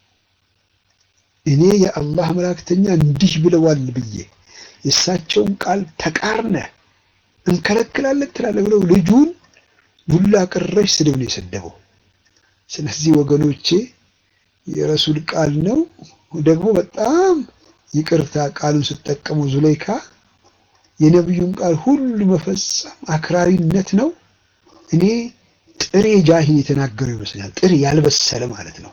[SPEAKER 1] እኔ የአላህ መላእክተኛ እንዲህ ብለዋል ብዬ የእሳቸውን ቃል ተቃርነ እንከለክላለን ትላለህ ብለው ልጁን ዱላ ቀረሽ ስድብ ነው የሰደበው። ስለዚህ ወገኖቼ የረሱል ቃል ነው ደግሞ በጣም ይቅርታ ቃሉን ስጠቀሙ ዙሌይካ የነቢዩን ቃል ሁሉ መፈጸም አክራሪነት ነው። እኔ ጥሬ ጃሂል የተናገረው ይመስለኛል። ጥሬ ያልበሰለ ማለት ነው።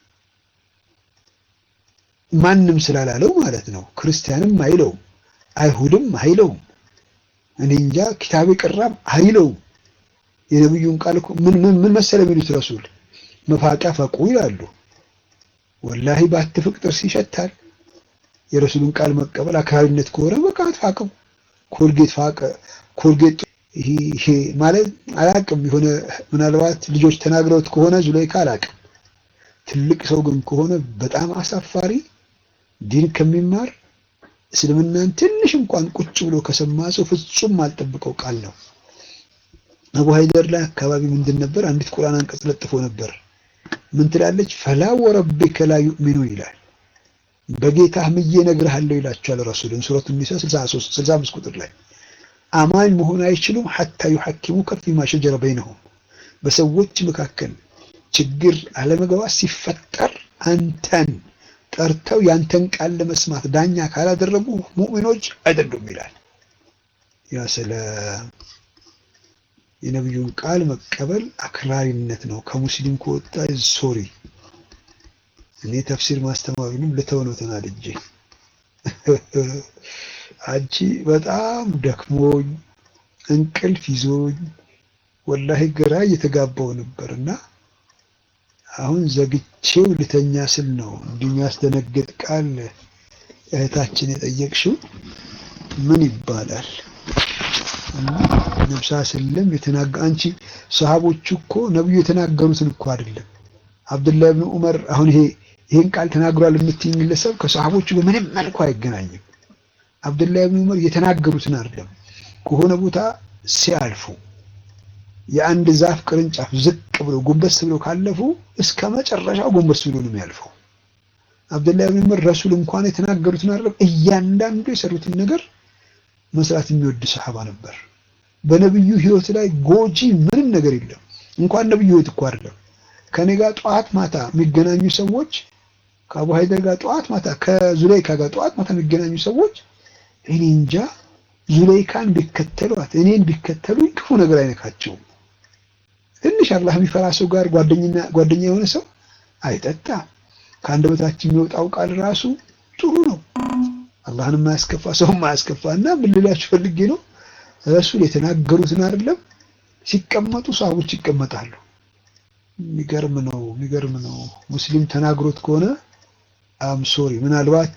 [SPEAKER 1] ማንም ስላላለው ማለት ነው። ክርስቲያንም አይለውም፣ አይሁድም አይለውም፣ እኔ እንጃ ኪታቤ ቅራም አይለውም። የነቢዩን ቃል ምን ምን መሰለ የሚሉት ረሱል መፋቂያ ፈቁ ይላሉ። ወላሂ ባትፍቅ ጥርስ ይሸታል። የረሱሉን ቃል መቀበል አክራሪነት ከሆነ በቃ አትፋቀው። ኮልጌት ፋቀ ኮልጌት ይሄ ማለት አላቅም። የሆነ ምናልባት ልጆች ተናግረውት ከሆነ ዙሌይካ አላቅም። ትልቅ ሰው ግን ከሆነ በጣም አሳፋሪ ዲን ከሚማር እስልምናን ትንሽ እንኳን ቁጭ ብሎ ከሰማ ሰው ፍጹም አልጠብቀው ቃል ነው። አቡ ሀይደር ላይ አካባቢ ምንድን ነበር? አንዲት ቁርአን አንቀጽ ለጥፎ ነበር። ምን ትላለች? ፈላ ወረቢከ ላ ዩእሚኑ ይላል። በጌታህ ምዬ እነግርሃለሁ ይላቸዋል ረሱልን ሱረቱ ኒሳ 63 65 ቁጥር ላይ አማኝ መሆን አይችሉም ሐታ ዩሐኪሙከ ፊማ ሸጀረ በይነሁም በሰዎች መካከል ችግር አለመግባባት ሲፈጠር አንተን ጠርተው ያንተን ቃል ለመስማት ዳኛ ካላደረጉ ሙእሚኖች አይደሉም ይላል። ያ ስለ የነቢዩን ቃል መቀበል አክራሪነት ነው። ከሙስሊም ከወጣ ሶሪ እኔ ተፍሲር ማስተማሩንም ልተው ነው ተናድጄ። አንቺ በጣም ደክሞኝ እንቅልፍ ይዞኝ ወላሂ ግራ እየተጋባው ነበር እና አሁን ዘግቼው ልተኛ ስል ነው እንዲህ የሚያስደነግጥ ቃል እህታችን የጠየቅሽው ምን ይባላል? ነብሳ ስለም የተናገ አንቺ ሰሃቦቹ እኮ ነብዩ የተናገሩትን እኮ አይደለም። አብዱላህ ብን ዑመር አሁን ይሄ ይሄን ቃል ተናግሯል የምትይኝ ግለሰብ ከሰሃቦቹ በምንም መልኩ አይገናኝም። አብዱላህ ብን ዑመር የተናገሩትን አይደለም ከሆነ ቦታ ሲያልፉ የአንድ ዛፍ ቅርንጫፍ ዝቅ ብሎ ጎንበስ ብሎ ካለፉ እስከ መጨረሻው ጎንበስ ብሎ ነው የሚያልፈው። አብዱላህ ብን ዑመር ረሱል እንኳን የተናገሩትን አይደለም እያንዳንዱ የሰሩትን ነገር መስራት የሚወድ ሰሃባ ነበር። በነብዩ ህይወት ላይ ጎጂ ምንም ነገር የለም። እንኳን ነብዩ ህይወት እኮ አይደለም ከኔ ጋር ጠዋት ማታ የሚገናኙ ሰዎች ከአቡ ሀይደር ጋር ጠዋት ማታ ከዙሌይካ ጋር ጠዋት ማታ የሚገናኙ ሰዎች እኔ እንጃ ዙሌይካን ቢከተሏት እኔን ቢከተሉኝ ክፉ ነገር አይነካቸውም። ትንሽ አላህ የሚፈራ ሰው ጋር ጓደኛ ጓደኛ የሆነ ሰው አይጠጣም። ከአንደበታችን የሚወጣው ቃል ራሱ ጥሩ ነው። አላህን የማያስከፋ ሰው የማያስከፋ እና ምን ልላችሁ ፈልጌ ነው ረሱል የተናገሩትን አይደለም ሲቀመጡ ሰሃቦች ይቀመጣሉ። የሚገርም ነው፣ የሚገርም ነው። ሙስሊም ተናግሮት ከሆነ አም ሶሪ ምናልባት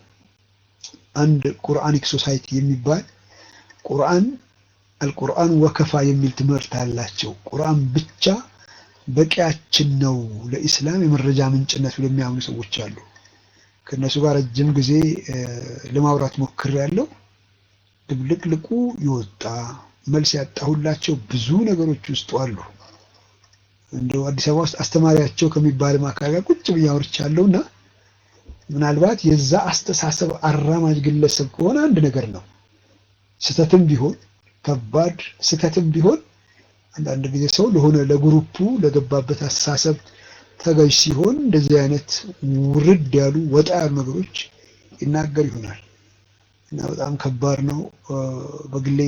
[SPEAKER 1] አንድ ቁርአኒክ ሶሳይቲ የሚባል ቁርአን አልቁርአን ወከፋ የሚል ትምህርት አላቸው። ቁርአን ብቻ በቂያችን ነው ለኢስላም የመረጃ ምንጭነት ብለው የሚያምኑ ሰዎች አሉ። ከእነሱ ጋር ረጅም ጊዜ ለማውራት ሞክሬያለሁ። ድብልቅልቁ የወጣ መልስ ያጣሁላቸው ብዙ ነገሮች ውስጡ አሉ። እንደው አዲስ አበባ ውስጥ አስተማሪያቸው ከሚባል አካል ጋር ቁጭ ብዬ አውርቻለሁና ምናልባት የዛ አስተሳሰብ አራማጅ ግለሰብ ከሆነ አንድ ነገር ነው። ስህተትም ቢሆን ከባድ ስህተትም ቢሆን አንዳንድ ጊዜ ሰው ለሆነ ለግሩፑ ለገባበት አስተሳሰብ ተገዥ ሲሆን እንደዚህ አይነት ውርድ ያሉ ወጣ ያሉ ነገሮች ይናገር ይሆናል እና በጣም ከባድ ነው። በግሌ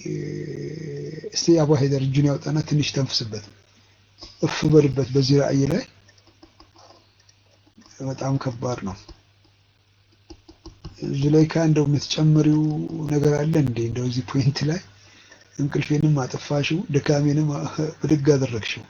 [SPEAKER 1] እስቲ አቡ ሀይደር እጁን ያውጣና ትንሽ ተንፍስበት፣ እፍ በልበት በዚህ ራእይ ላይ በጣም ከባድ ነው። ዙሌይካ እንደው የምትጨምሪው ነገር አለ እንዴ? እንደው እዚህ ፖይንት ላይ እንቅልፌንም አጠፋሽው፣ ድካሜንም ብድግ አደረግሽው።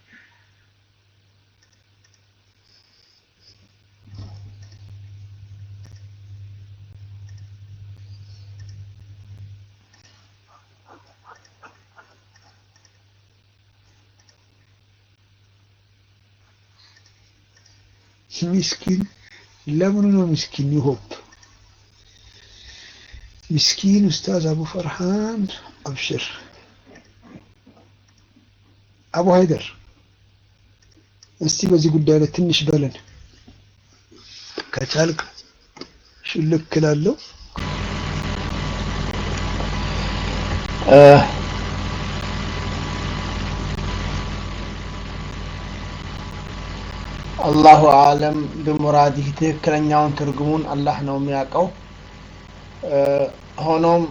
[SPEAKER 1] ሚስኪን ለምኑ ነው ሚስኪን? ይሆፕ ሚስኪን ኡስታዝ አቡ ፈርሃን አብሽር። አቡ ሀይደር እስቲ በዚህ ጉዳይ ላይ ትንሽ በለን ከቻልክ ሽልክ እላለሁ።
[SPEAKER 4] አላሁ አለም ብሙራዲህ ትክክለኛውን ትርጉሙን አላህ ነው የሚያውቀው። ሆኖም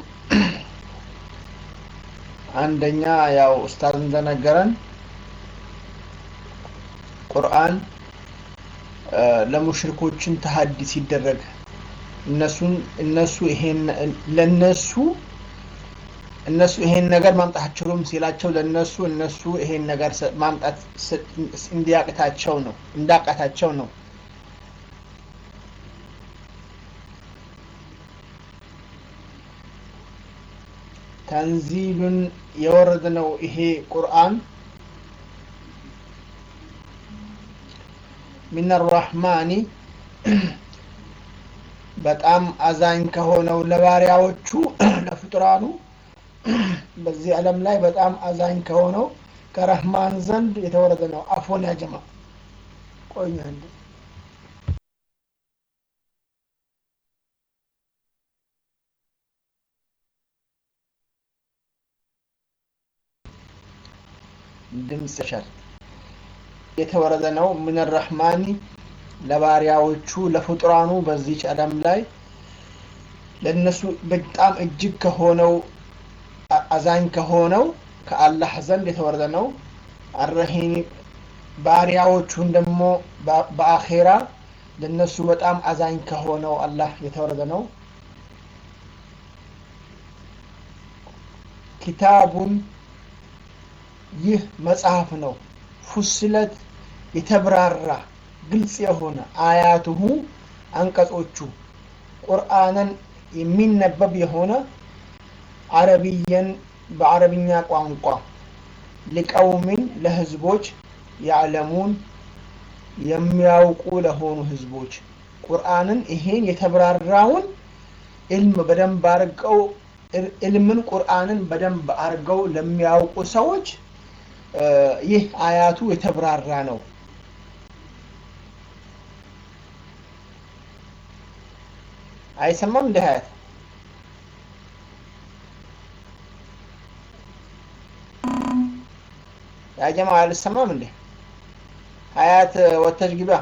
[SPEAKER 4] አንደኛ ያው ኡስታዝ እንደነገረን ቁርአን ለሙሽሪኮችን ተሀዲ ሲደረግ እነሱን እነሱ ይሄን ለነሱ እነሱ ይሄን ነገር ማምጣት አትችሉም ሲላቸው ለነሱ እነሱ ይሄን ነገር ማምጣት እንዲያቅታቸው ነው እንዳቃታቸው ነው። ተንዚሉን የወረደ ነው ይሄ ቁርአን ሚን አራህማኒ በጣም አዛኝ ከሆነው ለባሪያዎቹ ለፍጡራኑ በዚህ ዓለም ላይ በጣም አዛኝ ከሆነው ከረህማን ዘንድ የተወረደ ነው። አፎን ያጀማ ቆይ አንዴ ድምፅ ሸር የተወረደ ነው። ምን ረህማኒ ለባሪያዎቹ ለፍጡራኑ በዚች ዓለም ላይ ለእነሱ በጣም እጅግ ከሆነው አዛኝ ከሆነው ከአላህ ዘንድ የተወረደ ነው። አረሂም ባሪያዎቹን ደግሞ በአኼራ ለነሱ በጣም አዛኝ ከሆነው አላህ የተወረደ ነው። ኪታቡን ይህ መጽሐፍ ነው። ፉስለት የተብራራ ግልጽ የሆነ አያቱሁ አንቀጾቹ ቁርአንን የሚነበብ የሆነ አረብየን በአረብኛ ቋንቋ ሊቀውሚን ለህዝቦች ያዕለሙን የሚያውቁ ለሆኑ ህዝቦች ቁርአንን ይሄን የተብራራውን ኢልም በደንብ አርገው ኢልምን ቁርአንን በደንብ አርገው ለሚያውቁ ሰዎች ይህ አያቱ የተብራራ ነው። አይሰማም እንደ ሀያት ያጀማ አልሰማም እንዴ? ሀያት ወተሽ ግባ።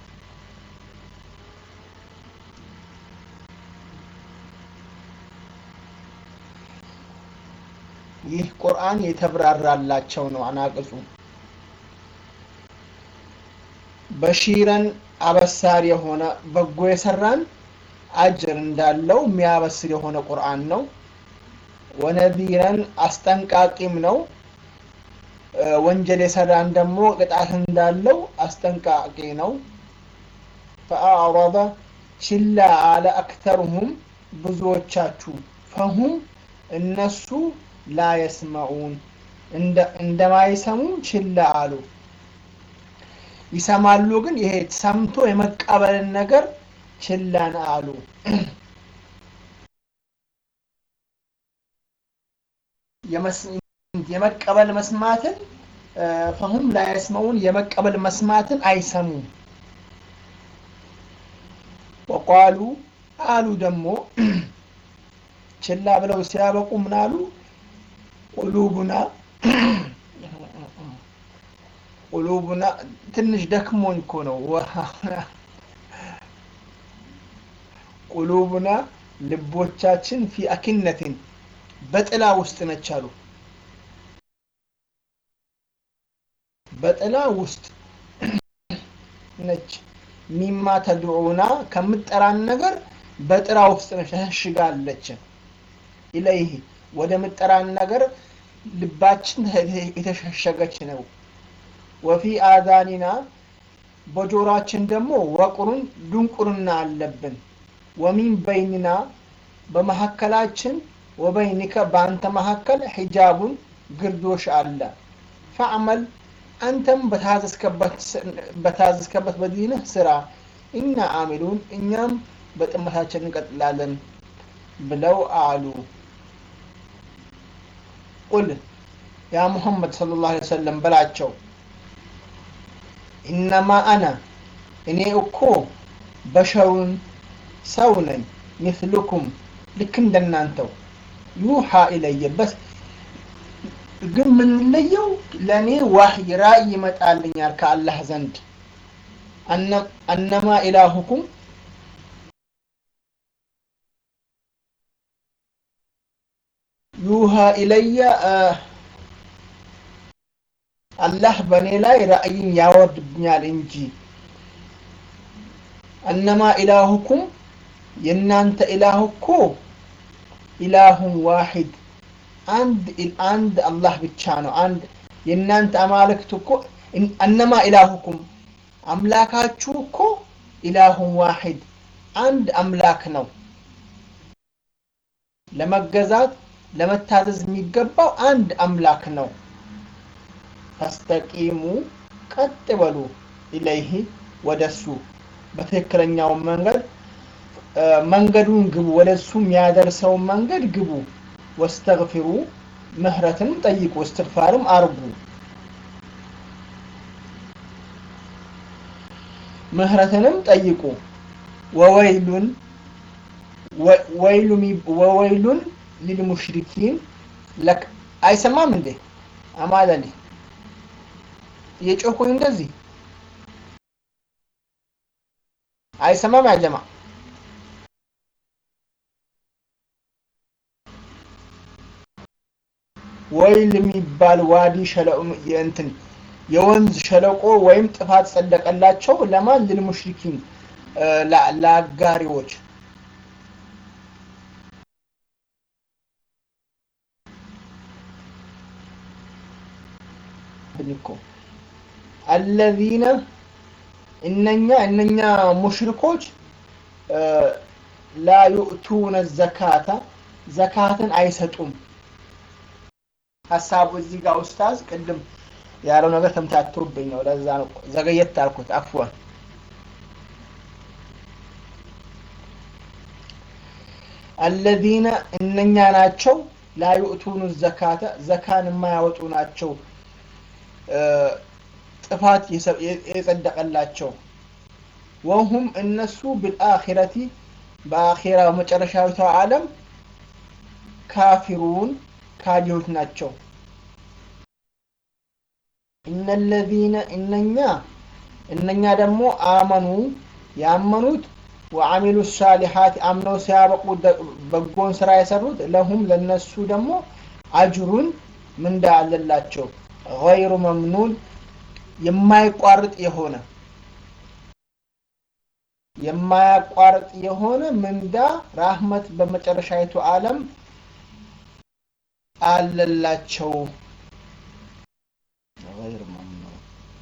[SPEAKER 4] ይህ ቁርአን የተብራራላቸው ነው። አናቅጹ በሺረን አበሳሪ የሆነ በጎ የሰራን አጅር እንዳለው የሚያበስር የሆነ ቁርአን ነው። ወነዚረን አስጠንቃቂም ነው። ወንጀል የሰራን ደግሞ ቅጣት እንዳለው አስጠንቃቂ ነው። ፈአዕረበ ችላ አለ አክተርሁም ብዙዎቻችሁ ፈሁም እነሱ ላ የስመዑን እንደማይሰሙ ችላ አሉ። ይሰማሉ ግን ይሄ ሰምቶ የመቀበልን ነገር ችላን አሉ። የመቀበል መስማትን ፈሁም ላ የስመዑን የመቀበል መስማትን አይሰሙም። ወቃሉ አሉ ደግሞ ችላ ብለው ሲያበቁ ምን አሉ? ቁሉቡና ቁሉቡና ትንሽ ደክሞኝ እኮ ነው። ቁሉቡና ልቦቻችን ፊ አኪነትን በጥላ ውስጥ ነች አሉ። በጥላ ውስጥ ነች። ሚማ ተድዑና ከምጠራን ነገር በጥላ ውስጥ ነች ተሸሽጋለች። ኢለይህ ወደ ምጠራን ነገር ልባችን የተሸሸገች ነው። ወፊ አዛኒና በጆሯችን ደግሞ ወቁሩን ድንቁርና አለብን። ወሚን በይንና በመካከላችን ወበይኒከ በአንተ መካከል ሒጃቡን ግርዶሽ አለ። ፈዕመል አንተም በታዘዝከበት በዲንህ ስራ፣ ኢና አሚሉን እኛም በጥመታችን እንቀጥላለን ብለው አሉ። ቁል ያ ሙሐመድ ሰለላሁ ዐለይሂ ወሰለም በላቸው ኢነማ አነ እኔ እኮ በሸሩን ሰው ነኝ፣ ሚስሉኩም ልክ እንደናንተው ዩሃ ኢለየ በስ ግን የምንለየው ለእኔ ዋህይ ራእይ ይመጣልኛል ከአላህ ዘንድ አነማ ኢላሁኩም ዩሃ ኢለየ አላህ በእኔ ላይ ራእይን ያወርድብኛል እንጂ አነማ ኢላሁኩም የእናንተ ኢላህ እኮ ኢላሁን ዋሂድ አንድ አንድ አላህ ብቻ ነው። አንድ የእናንተ አማልክት እኮ አነማ ኢላሁኩም አምላካችሁ እኮ ኢላሁን ዋሂድ አንድ አምላክ ነው። ለመገዛት ለመታዘዝ የሚገባው አንድ አምላክ ነው። ፈስተቂሙ ቀጥ በሉ ኢለይህ ወደሱ በትክክለኛው መንገድ መንገዱን ግቡ፣ ወደ እሱ የሚያደርሰውን መንገድ ግቡ። ወስተግፊሩ ምህረትንም ጠይቁ፣ እስትግፋርም አርጉ። ምህረትንም ጠይቁ። ወወይሉን ወወይሉን ሊልሙሽሪኪን ለክ አይሰማም እንዴ? አማለሊ እየጮኩኝ እንደዚህ አይሰማም ያጀማ ወይል የሚባል ዋዲ እንትን የወንዝ ሸለቆ ወይም ጥፋት ጸደቀላቸው ለማን ልልሙሽሪኪን ለአጋሪዎች እኮ አለዚነ እነኛ እነኛ ሙሽሪኮች ላ ዩእቱነ ዘካታ ዘካትን አይሰጡም። ሀሳቡ እዚህ ጋር ኡስታዝ ቅድም ያለው ነገር ተምታቶብኝ ነው። ለዛ ነው ዘገየት አልኩት። አፍዋን አለዚነ እነኛ ናቸው ላ ዩእቱኑ ዘካተ ዘካን የማያወጡ ናቸው። ጥፋት የጸደቀላቸው ወሁም እነሱ ብልአኺረቲ በአኺራ መጨረሻዊቷ ዓለም ካፊሩን ካዲዎች ናቸው። እነለዚነ እነኛ እነኛ ደግሞ አመኑ ያመኑት ወአሚሉ ሳሊሓት አምነው ሲያበቁ በጎን ስራ የሰሩት ለሁም ለነሱ ደግሞ አጅሩን ምንዳ አለላቸው ገይሩ መምኑን የማይቋርጥ የሆነ የማያቋርጥ የሆነ ምንዳ ራህመት በመጨረሻይቱ ዓለም አለላቸው። ገይር መምኑን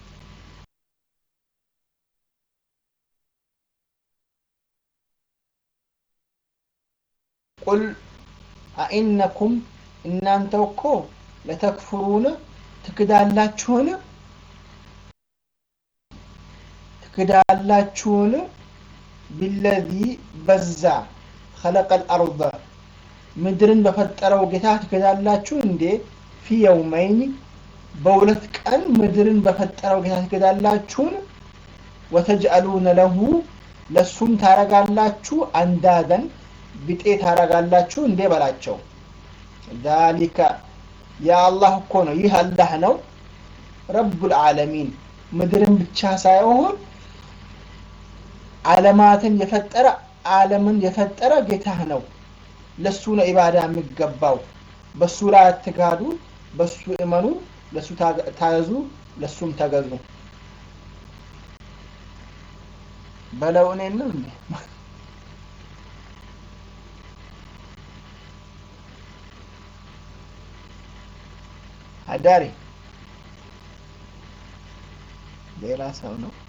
[SPEAKER 4] ቁል አኢነኩም እናንተ እኮ ለተክፍሩን ትክዳላችሁን ትክዳላችሁን ቢለዚ በዛ ኸለቀል አርض ምድርን በፈጠረው ጌታ ትክዳላችሁ እንዴ? ፊ የውመይኒ በሁለት ቀን ምድርን በፈጠረው ጌታ ትክዳላችሁን? ወተጅአሉነ ለሁ ለሱም ታረጋላችሁ አንዳደን ቢጤ ታረጋላችሁ እንዴ በላቸው። ዛሊከ የአላህ እኮ ነው ይህ አላህ ነው ረቡል ዓለሚን ምድርን ብቻ ሳይሆን ዓለማትን የፈጠረ ዓለምን የፈጠረ ጌታህ ነው። ለሱ ነው ኢባዳ የሚገባው። በሱ ላይ አትጋዱ፣ በሱ እመኑ፣ ለሱ ታዘዙ፣ ለሱም ተገዙ። በለው እኔን ነው እንዴ? አዳሪ ሌላ ሰው ነው።